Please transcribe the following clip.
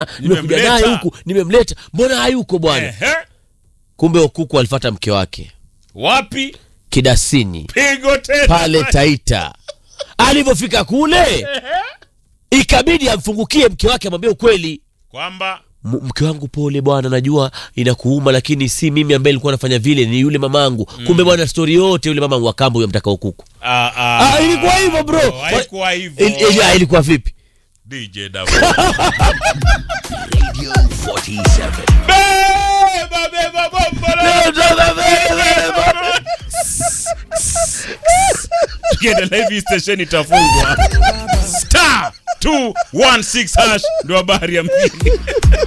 nimekuja Nimemleta. naye huku nimemleta mbona hayuko bwana Ehe. kumbe okuku alifata mke wake wapi kidasini pigo tena pale taita alivyofika kule ikabidi amfungukie mke wake amwambie ukweli kwamba M- mke wangu pole bwana najua inakuuma lakini si mimi ambaye nilikuwa nafanya vile ni yule mamangu kumbe bwana stori yote yule mamangu wakambo huyo mtaka ukuku ah, ah, ah, ilikuwa hivyo bro oh, haikuwa hivyo Il- il- ah, ilikuwa vipi DJ Davo. Radio 47. Beba, beba, bomba la- tukiendelea hivi station itafungwa star 216 hash ndo habari ya mjini